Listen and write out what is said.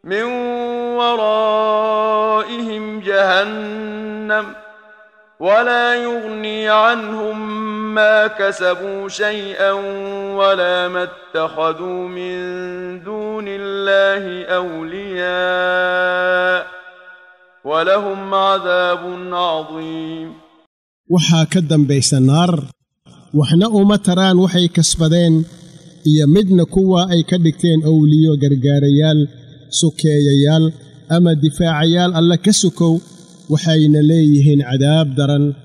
من ورائهم جهنم ولا يغني عنهم ما كسبوا شيئا ولا ما اتخذوا من دون الله اولياء ولهم عذاب عظيم waxaa ka dambaysa naar waxna uma taraan waxay kasbadeen iyo midna kuwa ay ka dhigteen owliyo gargaarayaal sukeeyayaal ama difaacayaal alle ka sukow waxayna leeyihiin cadaab daran